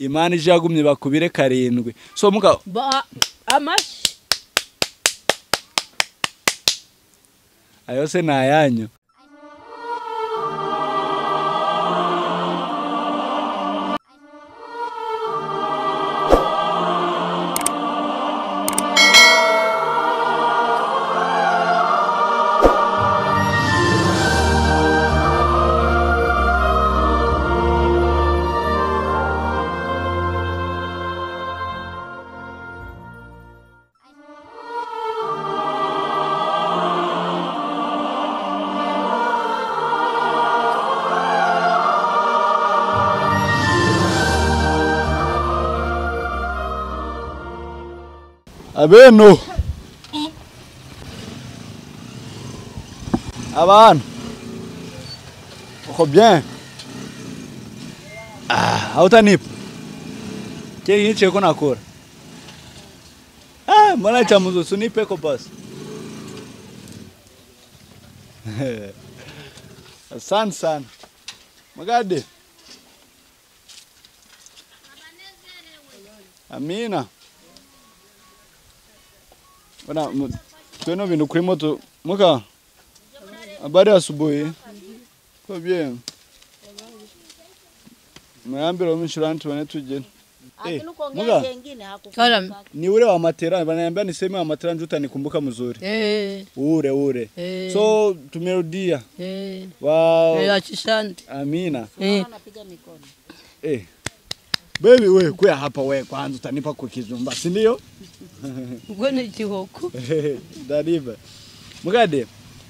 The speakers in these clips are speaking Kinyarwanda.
imana ije yagumye bakubire karindwi so mugabo ba amashyi ayo se ni ayanyu abeno abana uko bien ah hautanipa kile nini cheko nakora ah mbona cha mzuzu nipeko basi asante sana magade amina Bwana mu- tweno vindu kuri moto muka habari ya asubuhi ko bien mwambira umshirani tuone tujene Eh, Lakini Muga. kuongea jengine hakufa. karam ni ule wa matera wananiambia niseme wa matera ndio utanikumbuka mzuri eh ule ule eh so tumerudia eh eh, wa achishandi amina eh Anapiga mikono. eh baby we kuya hapa we kwanza utanipa kukizumba si ndio ubwo ni igihoko dariba mugade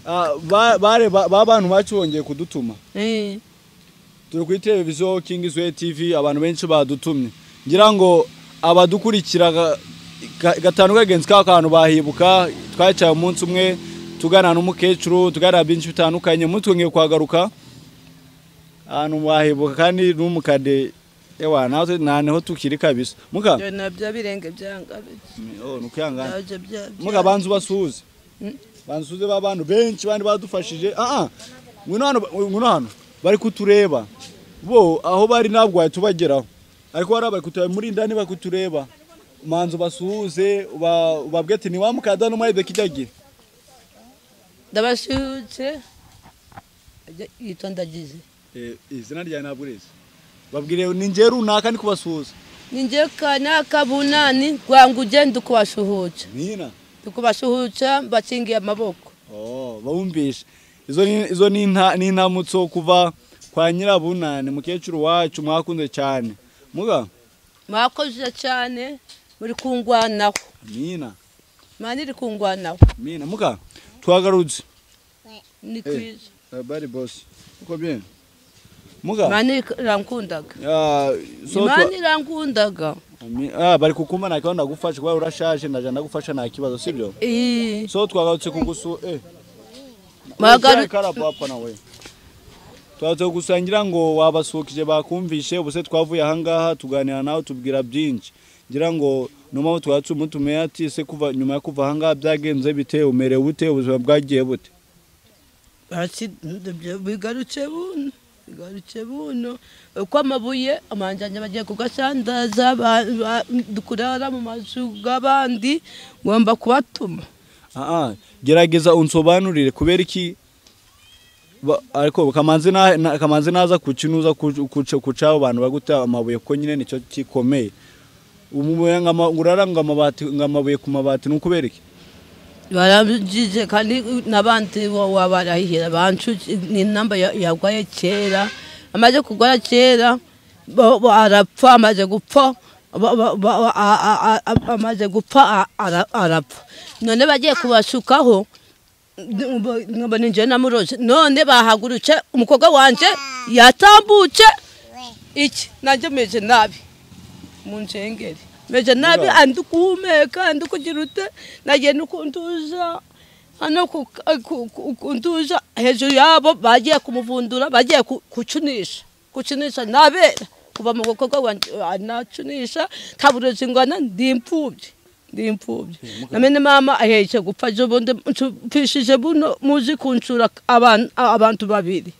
ah, ba- bare ba- ba bantu bacu bongeye kudutuma eh turi kuri televiziyo kingi zwe tv abantu benshi badutumye ngira ngo abadukurikira ga- ga- gatanu kagenzi ka kantu bahibuka twacaye umunsi umwe tugana n'umukecuru tuganira byinshi bitandukanye umunsi twongeye kuhagaruka ahantu bahibuka kandi n'umukade ewa natwe nta niho tukiri kabisa muka ibyo nabyo birenge byangabiye oh, ni ukwihangana nabyo byabyo muga banza ubasuhuze Mm. banza usuhuze ba bantu benshi bandi badufashije aha ngwino hano ngwino hano bari kutureba bo aho bari ntabwo wahita ubageraho ariko bariya bari kutureba muri indani bari kutureba manza ubasuhuze uba- ubabwe ati ni wa mukadani umwaribe kijyagira ndabashyutse yitwa ndagize izina ryawe ntabwo urizi babwire ni ngewe runaka ni kubasuhuza ninjye kanaka bunani rwangu ugenda ukubashuhuca nina ukubashuhuca mbakingiye amaboko Oh, bawumvishe izo ni- izo ni inta- ni intamutso kuva kwa nyirabunani mukecuru wacu mwakunze cyane muga mwakoze cyane muri kungwanaho amina mani iri kungwanaho Mina muka twagarutse ni kwiza bari boss uko bien muka mani irankundaga ah so twa- imana irankundaga Ami- ah bari kukumana kandi ndagufasha kuba urashaje ndaje ndagufasha nta kibazo sibyo Ii, so twagarutse kugusu eh Mwagaru- Uzaye kara papa nawe twagarutse kugusangira ngo wabasukije bakumvishe ubuse twavuye ahangaha tuganira nawe tubwira byinshi ngira ngo numa aho twatse umutume ati se kuva nyuma yo kuva ahangaha byagenze bite umerewe ute ubuzima bwagiye bute basi ndabyo- bigarutse buno bigarutse buno uko amabuye amanjanye bagiye kugasandaza ba- ba- kurara mu mazu y'abandi ngomba kubatuma Aa, gerageza unsobanurire kubera iki ba- ariko kamanzi na- na- kamanzi naza kukinuza kuca abo bantu baguta amabuye kuko nyine nicyo kikomeye umubuye ngo ama- urara ngo amabati ngo amabuye ku mabati ni ukubera iki barabigize kandi n'abandi wabarahira bancuki ni namba ya- yarwaye kera amaze kurwara kera bo- bo- arapfa amaze gupfa ba- ba- ba- a- a- a- a- amaze gupfa a- ara- arapfa none bagiye kubashukaho nkaba ninjye namuroje none bahagurutse umukobwa wanjye yatambutse iki nanjye meze nabi mu nsengeri meze nabi Muraho. andi guhumeka andi kugira ute nagiye no kunduza hano ku- ku- ku- kunduza hejuru yabo bagiye kumuvundura bagiye ku- kucunisha kucunisha nabera kuva mu gukorwa wanjye anacunisha nta burozi ngana ndi imfubyi ndi imfubyi namene mama ahetse gupfa ejo bundi mpfishije buno muzi kunsura abantu abantu babiri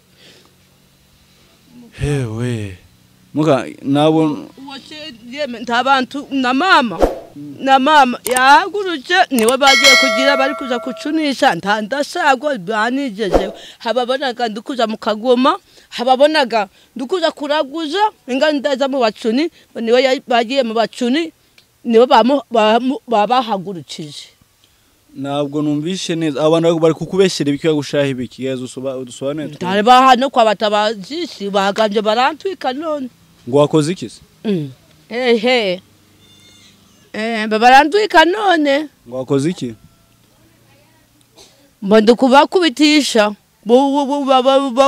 hewe muka nabo nta bantu na mama na mama yahagurutse niwe bagiye kugira bari kuza kucunisha nta ndashago banigeje hababonaga ndukuza mu kagoma hababonaga ndukuza kuraguza inga ndaza mu bacuni niwe bagiye mu bacuni nibo babahagurukije ntabwo numvishe neza abantu bari kukubeshyira ibiki bagushaha ibiki geza udusobanure ntari baha no kwa batabajishi bagambye barantwika none ngo wakoze iki se hehe barandwika none ngo wakoze iki mbonde kubakubitisha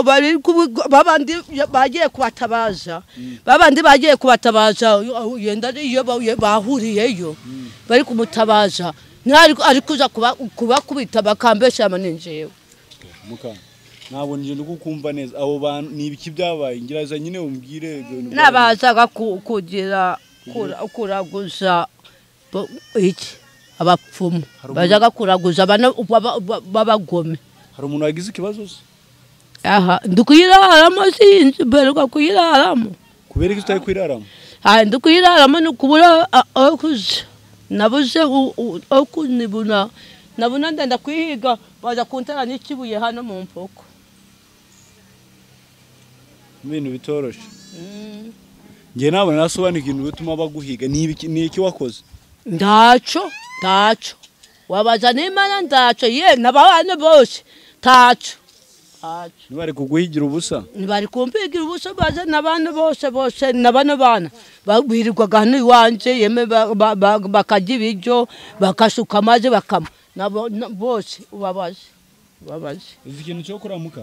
babandi bagiye kubatabaza babandi bagiye kubatabaza yenda iyo bahuriyeyo bari kumutabaza ntari ari kuza kubakubita bakambesha amaninjewe muka ntabwo ngenda kukumva neza abo bantu ni ibiki byabaye ngiraza nyine umbwire n'abazaga kugira kuraguza iki abapfumu bazaga kuraguza abana b'abagome hari umuntu wagize ikibazo se aha ndi kuyiraramo sinzi mberwa kuyiraramo kubera ko utari kwiraramo aha ndi kuyiraramo ni ukubura aho kuza nabuze aho kunibuna nabona ndenda kuyihiga baza kuntara n'ikibuye hano mu mpoko ibintu bitoroshye ngewe ntabona nasobanura ikintu bituma baguhiga ni iki wakoze ndaco ndaco wabaza n'imana ndaco ye n'abana bose taco taco ntibari kuguhigira ubusa ntibari kumpigira ubusa baza n'abana bose bose n'abana bana birirwaga hano iwanje yeme bakarya ibiryo bakasuka amazi bakama nabo bose ubabaze ubabaze uzi ikintu cyo gukora muka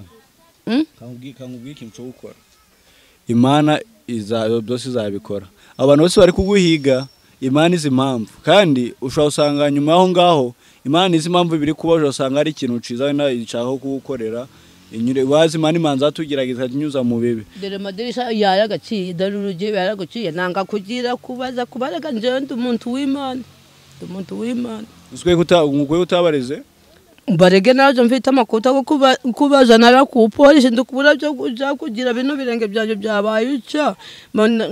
kankubwira ikintu cyo gukora imana byose izabikora abantu bose bari kuguhiga imana izi impamvu kandi ushobora usanga nyuma y'aho ngaho imana izi impamvu biri kuba ushobora usanga hari ikintu ciza wenda ishaka kugukorera inyure wazi imana imanza yatugerageza inyuza mu bibi dore amadirisha yaragaciye dore urugi yaragaciye nanga kugira kubaza kubaraga njyewe ndi umuntu w'imana ndi umuntu w'imana uzwiye kutabarize barege nazo mfite amakuta yo kubaza nara ku polisi ndikubura byo kuja kugira bino birenge byanje byabaye uca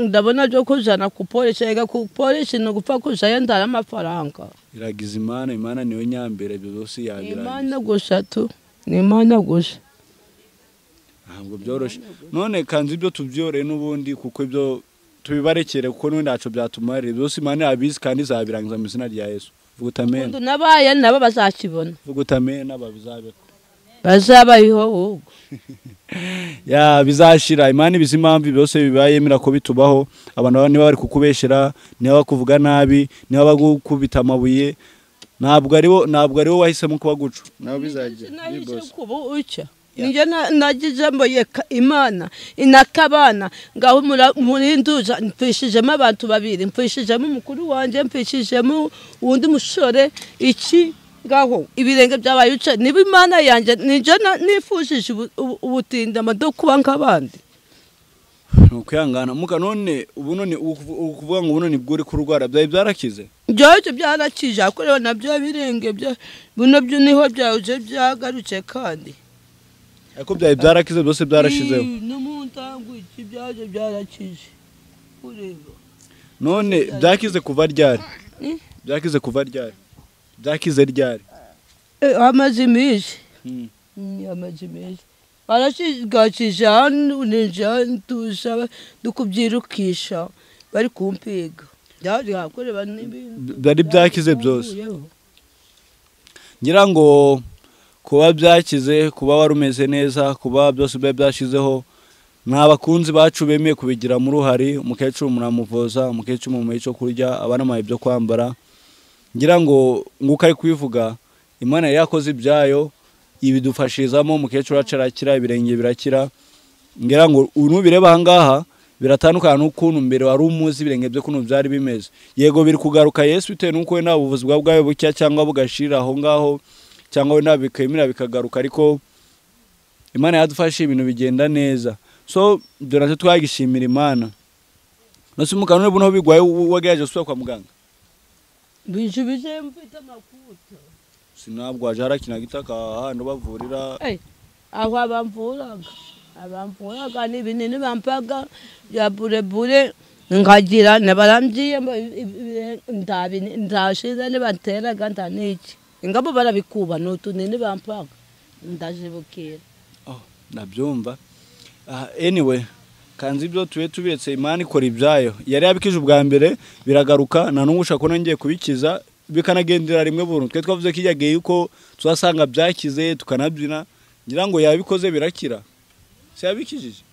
ndabona byo kujana ku polisi ega ku polisi no gupfa kujayo ndara amafaranga iragiza imana imana niwe nyambere ibyo byose yabirangiza imana gusa tu ni imana gusa ntabwo byoroshye none kanzi ibyo tubyoreye n'ubundi kuko ibyo tubibarekere kuko n'ubundi ntaco byatumarira byose imana yabizi kandi izabirangiza mu izina rya yesu vugutamena nabaye nabo bazakibona vugutamena babizabe bazabayeho ahubwo ya bizashira imana ibizi impamvu byose bibaye yemera ko bitubaho abantu baba niba bari kukubeshyera niba bakuvuga nabi niba bagukubita amabuye ntabwo ariwo ntabwo ariwo wahisemo kuba guca nawe bizajya ucya njye nagize mboye imana inakabana ngaho murinduza mpfishijemo abantu babiri mpfishijemo umukuru wanjye mpfishijemo uwundi musore iki ngaho ibirenge byabaye uce niba imana yanjye njye nifujije ubutindama bwo kuba nk'abandi ni ukwihangana muka none ubu none ukuvuga ngo ubu none bwo uri kurwara byari byarakize byose byarakije ariko rero nabyo birenge bino byo niho byaje byagarutse kandi ariko byari byarakize byose byarashizeho no mu ntango iki byaje byarakije ureba none byakize kuva ryari byakize kuva ryari byakize ryari amaze iminsi amaze iminsi barashigakije hano ninja ntusha dukubyirukisha bari kumpiga byari hakoreba n'ibintu byari byakize byose ngira ngo kuba byakize kuba wari umeze neza kuba byose biba byashizeho nta bakunzi bacu bemeye kubigiramo uruhare umukecuru muramuvuza umukecuru mumuha cyo kurya abana bamuha ibyo kwambara ngira ngo nguko ari kubivuga imana yari yakoze ibyayo ibidufashirizamo umukecuru wacu arakira ibirenge birakira ngira ngo nubireba aha ngaha biratandukana n'ukuntu mbere wari umuzi ibirenge byo kuntu byari bimeze yego biri kugaruka yesu bitewe n'uko we nta buvuzi bwa bwayo bucya cyangwa bugashira aho ngaho cyangwa wenda bikemera bikagaruka ariko imana yadufashe ibintu bigenda neza so ibyo nacyo twagishimira imana nose mu kanwa niba bigwaye wagerageje gusubira kwa muganga bije bije mfite amakuta sinabwo waje harakina gitaka hano bavurira aho abamvuraga abamvuraga ni ibinini bampaga bya burebure nkagira nabarambiye ndashize nibateraga nda niki ingabo barabikuba ni utunini bampaga ndajibukira nabyumva Ah, anyway kanzi ibyo tube tubiretse imana ikora ibyayo yari yabikije ubwa mbere biragaruka nta n'umwe ushaka ko ngiye kubikiza bikanagendera rimwe burundu twe twavuze ko igihe yuko tuzasanga byakize tukanabyina ngira ngo yabikoze birakira si yabikijije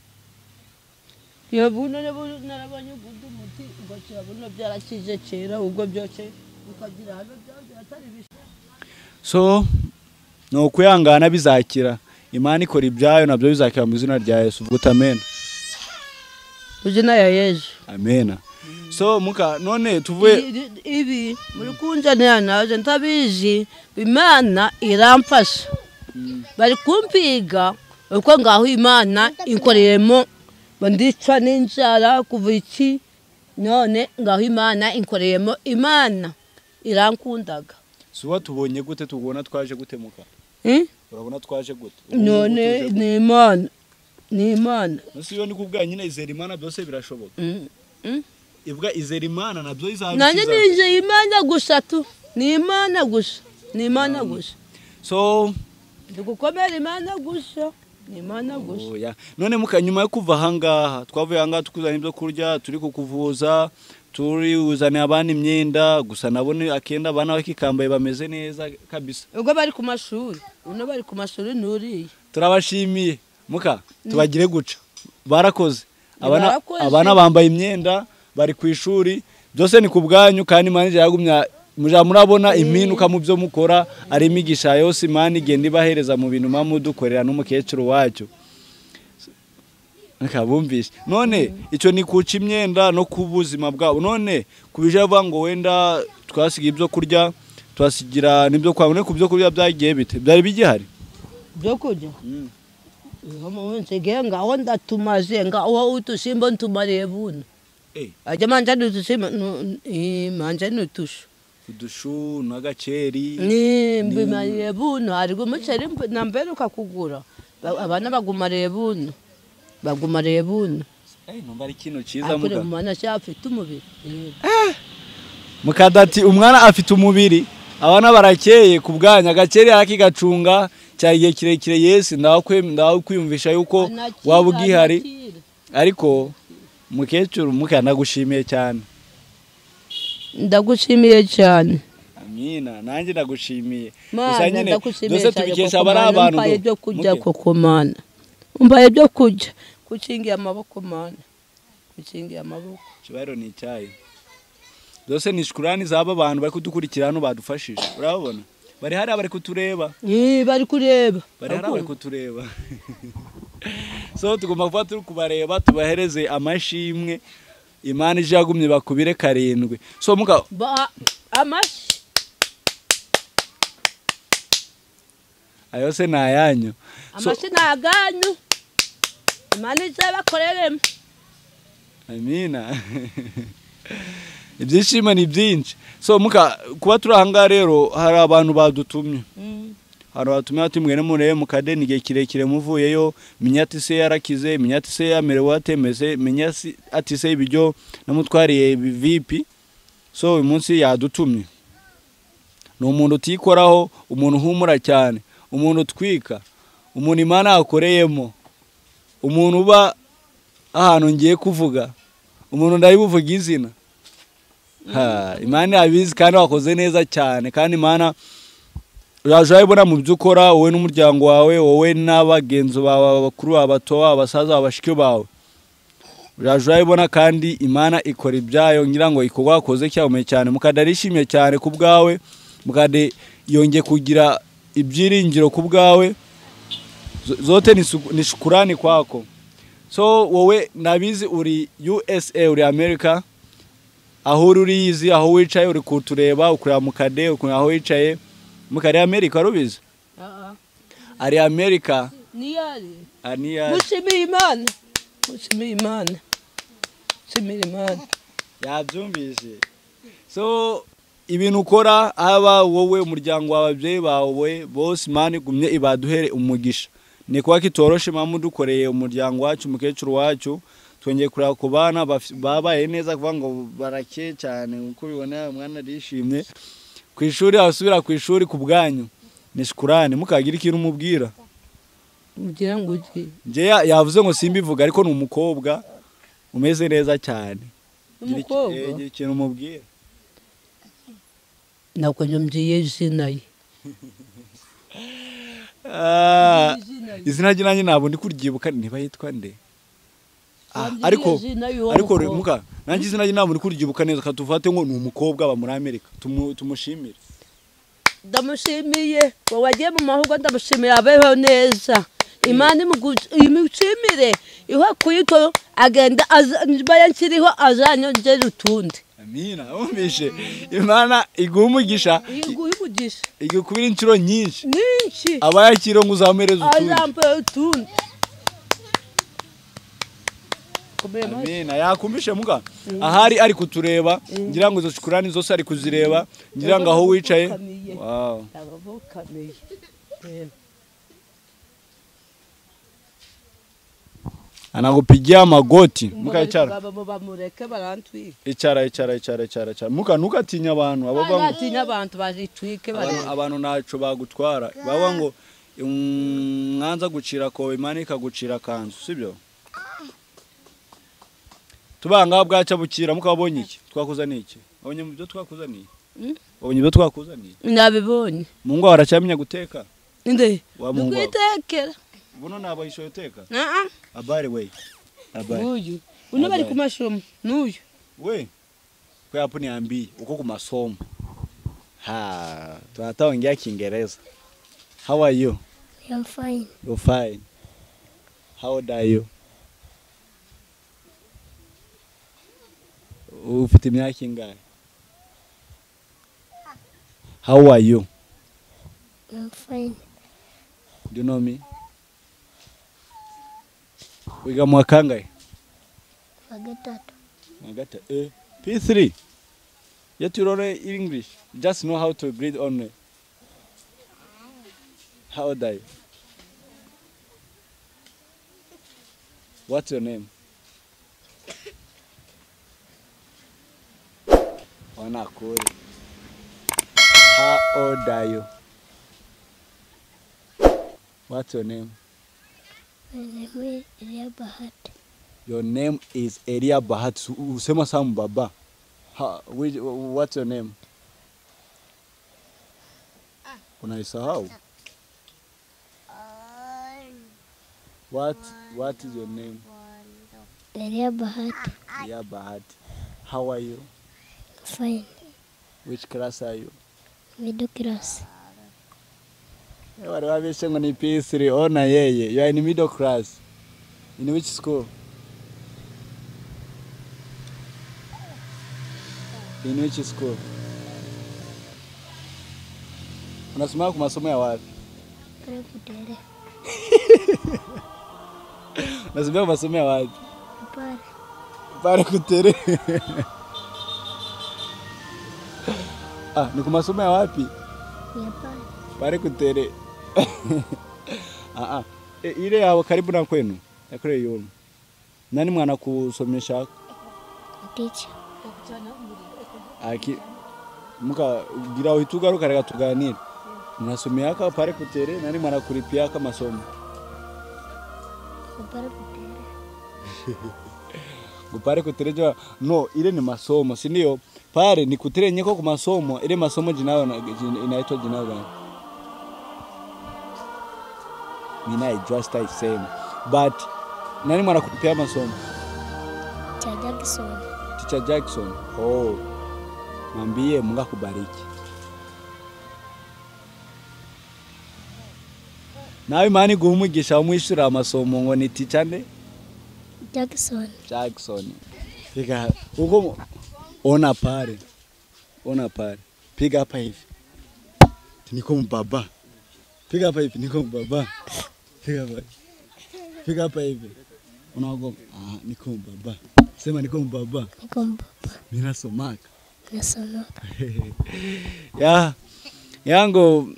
iyo buno narabonye ugundi muti ngo kirabuno byarakije kera ubwo byoce ukagira hano byanze atari bishya so ni ukuyangana bizakira imana ikora ibyayo nabyo bizakira mu izina rya yesu vuga uti amen izina ya yezu amena so muka none tuvuye Ibi- ibi muri kunjanira naje ntabizi imana iramfasha bari kumpiga uko ngaho imana inkoreyemo ndicwa n'inzara kuva iki none ngaho imana inkoreyemo imana irankundaga suba tubonye gute tubona twaje gute muka Eh? urabona twaje gute none ni imana ni imana Nasi yo niko ubwa nyine izera imana byose birashoboka Mm. Mm. ibwa izera imana nabyo nanjye izabikiza ninjye imana gusa tu ni imana gusa ni imana gusa so ndigukomera imana gusa ni imana gusa oya none muka nyuma yo kuva ahangaha twavuye ahangaha tukuzana ibyo kurya turi kukuvuza turi buzaniye abana imyenda gusa nabone akenda abana bakikambaye bameze neza kabisa ubwo bari ku mashuri uno bari ku mashuri n'uriya turabashimiye muka tubagire guca barakoze abana Barakoze. abana bambaye imyenda bari ku ishuri byose ni ku bwanyu kandi imana ijya yagumya mujya murabona impinduka mu byo mukora ari imigisha yose imana igenda ibahereza mu bintu muba mudukorera n'umukecuru wacyo Reka bumvishe none icyo ni kuca imyenda no ku buzima bwabo none ku bijya bivuga ngo wenda twasiga ibyo kurya tuhasigira n'ibyo kwabo none ku byo kurya byagiye bite byari bigihari byo kurya nsigaye ngaho ndatumaje ngaho udusimba ntumariye buno Eh. ajya manje ni udusimba nu- eh, manje ni utushu udushu n'agaceri ni mbimariye buno hariho umuceri mb- na mbere ukakugura Ba- abana bagumariye buno bagumariye buno Eh, numva ari ikintu cyiza akure muga mu mana cyafite umubiri Eh. mukadati umwana afite umubiri abana barakeye ku bwanya agaceri arakigacunga cyari igihe kirekire yesi ndawakwe- ndawakwiyumvisha yuko Anakira, waba ugihari anakira. ariko mukecuru mukanagushimiye cyane ndagushimiye cyane amina nanjye ndagushimiye Gusa Mana, nyine, ndagushimiye dose cyane tubikesha koko abari Mana, abantu umpaye do- ibyo kurya muke. koko mana umbaye ibyo kurya gukingiye amaboko mana gukingiye amaboko kibariro ni icyayi byose ni shukurani z'aba bantu bari kudukurikira hano badufashije urababona bari hariya bari kutureba Ih, bari kureba bari hano bari Bakumva. kutureba so tugomba kuba turi kubareba tubahereze amashimwe imana ije yagumye bakubire karindwi so muka Ba- amashyi ayo se ni ayanyu so, amashyi ni aganyu imana ije bakoreremo amina ibyishimo ni byinshi so muka kuba turi ahangaha rero hari abantu badutumye hari batumye bati mwene murebe mukadeni igihe kirekire muvuyeyo menya ati se yarakize menya ati se yamerewe atemeze menya si- ati se ibiryo namutwariye vipi so uyu munsi yadutumye ni umuntu utikoraho umuntu uhumura cyane umuntu utwika umuntu imana yakoreyemo umuntu uba ahantu ngiye kuvuga umuntu ndari buvuga izina Ha, imana yabizi kandi wakoze neza cyane kandi imana uraje urabibona mu byo ukora wowe n'umuryango wawe wowe n'abagenzi bawe abakuru bawe abato bawe abasaza bawe abashiki bawe uraje urabibona kandi imana ikora ibyayo ngira ngo ikorwa wakoze cyabumeye cyane mukade arishimye cyane ku bwawe mukade yongeye kugira ibyiringiro ku bwawe Z- zote ni su- ni shukurani kwako so wowe nabizi uri usa uri amerika aho uri uriyizi aho wicaye uri kutureba ukureba mukade ukureba aho wicaye mukare amerika rubizi ari amerika niyari aniya mushimire imana mushimire imana mushimire imana yabyumvise so ibintu ukora haba wowe umuryango wawe ababyeyi bawe bose imana igumye ibaduhere umugisha ni kuba kitoroshe impamvu dukoreye umuryango wacu umukecuru wacu twongeye kureba ku bana baf- babaye neza kuvuga ngo barake cyane uko ubibona umwana arishimye ku ishuri abasubira ku ishuri ku bwanyu ni shukurani mukagira ikintu umubwira ugira ngo ujye njye ya- yavuze ngo simbivuga ariko ni umukobwa umeze neza cyane Gira iki- eh, umukobwa gira ikintu umubwira ntabwo nyumviye izina ye Ah, izina rye nanjye ntabwo ndi kuryibuka niba yitwa nde Ah, Ntabwo ariko nyumviye izina y'uwo ariko mukobwa. muka nanjye izina rye ntabwo ndi kuryibuka neza katuvate ngo ni umukobwa aba muri amerika Tumu- tumushimire ndamushimiye wowe wagiye mu mahugurwa ndamushimiye abeho neza imana imugu- imushimire iho akuyito agenda aza- niba yanshyiriho azanyongere utundi amina wumvishe imana iguha umugisha iguhe umugisha igukubira inshuro nyinshi nyinshi aba yakiriwe ngo uzamuhereze utundi azambaye utundi Komera amashyi. amina yakumvishe muka ahari ari kutureba ngira ngo izo shukurani zose ari kuzireba ngira ngo aho wicaye Ndabapfukamiye. Wow. Ndabapfukamiye. Reba. anakupigia magoti mukayicara Abagabo bamureke barantwika icara icara icara icara icara muka ntugatinye abantu abo bango Atinya abantu bazitwike abantu, barantwike. abantu ntaco bagutwara baba ngo "Mm, mwanza gucira kobe imana ikagucira kanzu sibyo tubanga bwaca bukira mukabonye iki twakuzaniye iki abonye mu byo twakuzaniye Mm. abonye ibyo twakuzaniye Nabibonye. mu ngo baracyamenya guteka Inde. Wa Mungu wawe. Ukwitekera. buno ntabwo yishoye uteka Ah abari we abari Uyu. Uno bari Abaye. ku mashomo. Nuyu. we ko yapo niambie uko ku masomo ha tunataongea kiingereza how are you I'm fine. You're fine. How old are you? Ufite imyaka ingahe? How are you? I'm fine. Do you know me? Wiga mwaka ngahe? Forget that. Mwagata eh P3. Yet you learn English. Just know how to greet only. How old are you? What's your name? Wanakuri. How old are you? What's your name? My name is Ria Bahat. Your name is Elia Bahat. Su- Usema Sam Baba. Ha, which, what's your name? Unaisahau? What, what is your name? Ria Bahat. Elia Bahat. How are you? Fine. Which class are you? Middle class. Eh, Wale wabeshe ngo ni P3 ona yeye. You are in middle class. In which school? In which school? Unasoma ku masomo ya wapi? Prebudere. Unasomea ku masomo ya wapi? Par. Pale kutere. ah, ni ku masomo ya wapi? Yapar. Pale kutere. ah, ah. E, ile ya karibu na kwenu ya kule yulu. Nani mwana kusomesha Teacher. aki muka gira uhitugaruka reka tuganire. Mnasomea aka pale kutere nani mwana kulipia aka masomo. Prebudere. Gupare kutere jwa no ile ni masomo si ndio? Pale ni kutere nyeko ku masomo ile masomo jinayo na- jin- inaitwa jinayo gani? Mimi naijua sitaisema. But nani mwana kupea masomo? Chajagson. Teacher Jackson. Oh. Mwambie Mungu akubariki. Nawe imana iguha umugisha wamwishyurira amasomo ngo ni teacher nde? Jackson. Jackson. Piga huko mu- ona pale. Ona pale. Piga hapa hivi. Niko mbaba. Piga hapa hivi niko mbaba. Piga hapa. Piga hapa hivi. Unaogopa? Ah, niko mbaba. Sema niko mbaba. Niko mbaba. Mimi nasomaka. Nasonoka. ya yangu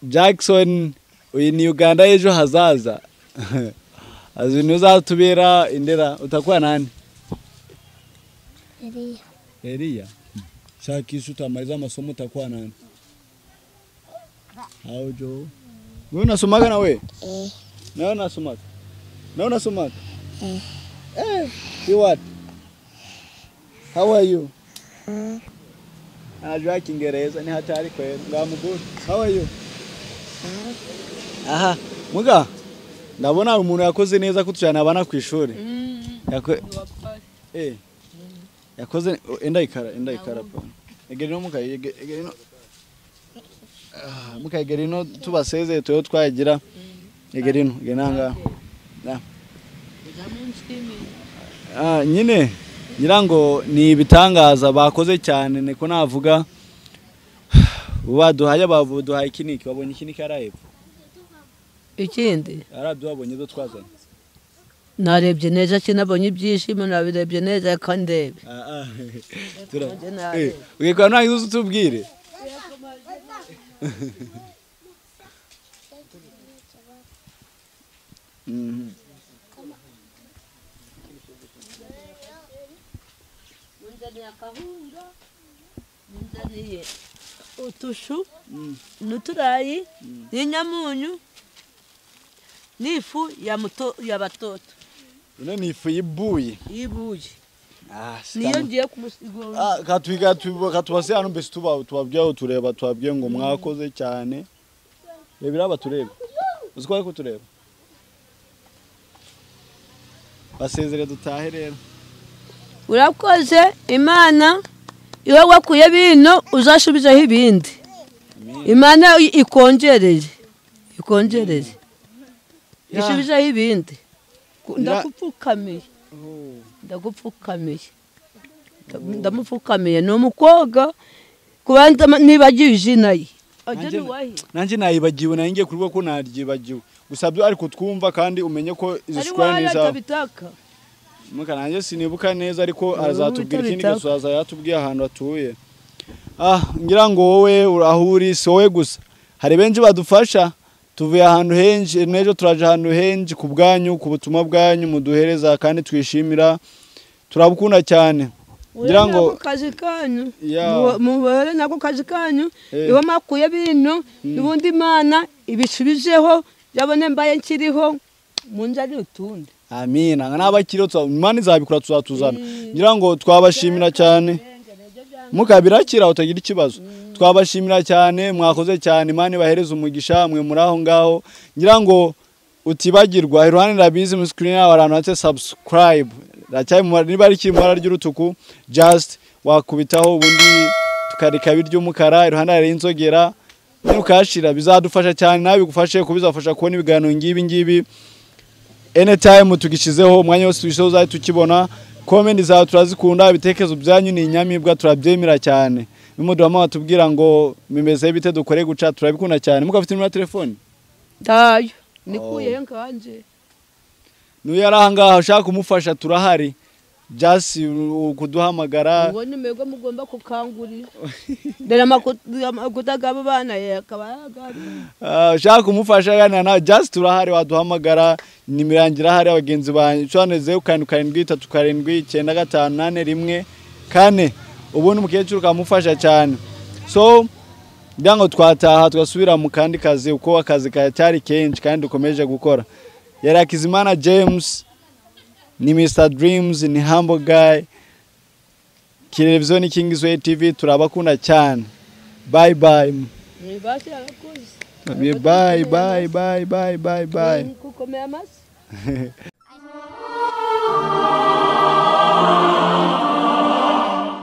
Jackson uyu ni uganda y'ejo hazaza azi ntuzatubera indera utakora nani Eliya eriya shakisha utamariza amasomo utakora nani aho jo wowe unasomaga nawe eh nawe unasomaga nawe unasomaga eh you what how are you mm. anajua kiingereza ni hatari kweli ngamuguru how are you aha muga ndabona hari umuntu yakoze neza kutujana abana ku ishuri Yako- eh yakoze enda ikara enda ikara pa egerino muka egerino Ah, muka egerino tubaseze tuyo twagira egerino genanga na Ah, nyine ngira ngo ni ibitangaza bakoze cyane niko navuga baduhaye baduhaye ikiniki babonye ikiniki arahepfo ikindi arabyo babonye zo twazanye narebye neza kinabonye ibyishimo nabirebye neza reka ndebe Ah, ah, Nje tura- nabi. Eh, ugikora ntago uzi utubwire Mhm. utushu Mm. n'uturayi n'inyamunyu n'ifu ya muto ya batoto ino ni ifu yibuye y'ibuye Ah, niyo sikana. ngiye kumusigura Ah, katwiga- tuba- katubase hano mbese tuba- tubabwiraho tureba tubabwiye ngo mwakoze cyane rebera aba tureba uzi ko ariko tureba basezere dutahe rero urakoze imana iyo wakuye bino uzasubizeho ibindi imana i- ikongereye ikongereye Ya. isubizeho ibindi Ku- Ya. ndagupfukamiye ndagupfukamiye Ndam- ndamupfukamiye ni umukobwa kubanza ma- nibagiwe izina ye ajya Nanjye- n'uwahe nanjye nayibagiwe nayo ngiye kurubuga ko naryibagiwe gusa byo ariko twumva kandi umenye ko izi ari sikora wawe ni izawe atabitaka muka nanjye sinibuka neza ariko Ubu arazatubwira ikindi bitaba. kibazo azayatubwiye ahantu atuye ah ngira ngo wowe uri aho uri si wowe gusa hari benshi badufasha tuvuye ahantu henshi n'ejo turaje ahantu henshi ku bwanyu ku butumwa bwanyu muduhereza kandi twishimira turabukunda cyane ngira Mubere ngo nako kazi kanyu Ya. Mu- mubere nako kazi kanyu Eh. niho mwakuye bino ubundi imana ibisubijeho yabone mbaye nkiriho mu nzara utundi amina n'abakiriho tuza- imana izabikora tuzatuzana ngira ngo twabashimira cyane mukabirakira utagira ikibazo twabashimira cyane mwakoze cyane imana ibahereze umugisha mwe muri aho ngaho ngira ngo utibagirwa iruhande rabizi muri sikirini yawe ahantu handitse subscribe Racyari mu mabara- niba rikiri mu ibara ry'urutuku just wakubitaho ubundi tukareka biry'umukara iruhande hari inzogera nukashira bizadufasha cyane nawe bigufashe kuba bizafasha kubona ibiganiro ngibi ngibi anytime tugishizeho umwanya wose tugishizeho uzajya tukibona komenti zawe turazikunda ibitekerezo byanyu ni inyamibwa turabyemera cyane bimudurama batubwira ngo bimeze bite dukore guca turabikunda cyane muko afite nimero ya telefone ndayo nikuyeyo nkanje n'uyu yari ahangaha ushaka kumufasha turahari jasi kuduhamagara uwo ni mwebwe mugomba gukangurira dore amaku- amakuta gabo bana akaba yagabi Ah, ushaka kumufasha aganira nawe jasi turahari waduhamagara nimero yanjye irahari abagenzi banjye ushobora zeru karindwi karindwi itatu karindwi icyenda gatanu nane rimwe kane ubundi umukecuru ukamufasha cyane so ngira ngo twataha tugasubira mu kandi kazi kuko akazi kacyari kenshi kandi dukomeje gukora yari akizimana james ni mr dreams ni humble guy televiziyo ni kingizwe tv turabakunda cyane bye bye mwibasi arakoze Bye bye bye bye bye bye bye. gukomera amasi